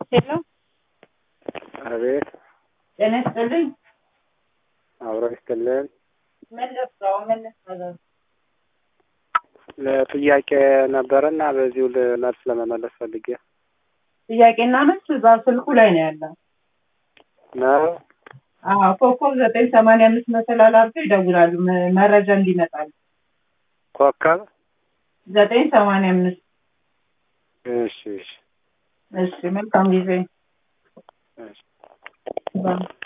ሄሎ አቤት ጤና ይስጥልኝ። አብሮ ይስጥልን። ምን ልርዳው? ምን ልታዘዝ? ለጥያቄ ነበረና በዚሁ ል- መልስ ለመመለስ ፈልጌ ጥያቄና መልስ እዛ ስልኩ ላይ ነው ያለው። ነው። አዎ ኮከብ ዘጠኝ ሰማንያ አምስት መሰላል አድርገው ይደውላሉ መ- መረጃ እንዲመጣል። ኮከብ ዘጠኝ ሰማንያ አምስት እሺ እሺ እሺ መልካም ጊዜ እሺ ባይ